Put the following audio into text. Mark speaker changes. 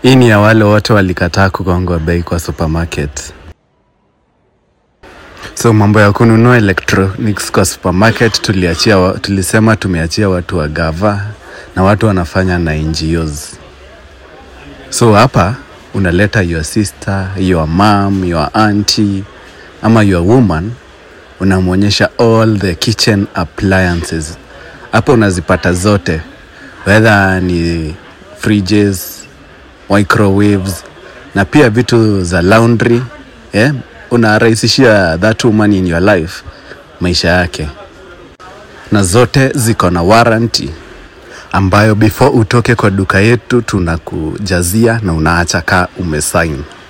Speaker 1: Hii ni ya wale wote walikataa kugongwa bei kwa supermarket. So mambo ya kununua electronics kwa supermarket tuliachia, wa- tulisema tumeachia watu wa gava na watu wanafanya na NGOs. So hapa unaleta your sister, your mom, your auntie ama your woman, unamwonyesha all the kitchen appliances. Hapa unazipata zote, whether ni fridges, microwaves na pia vitu za laundry yeah? Unarahisishia that woman in your life maisha yake, na zote ziko na warranty ambayo before utoke kwa duka yetu tunakujazia na unaacha kaa umesign.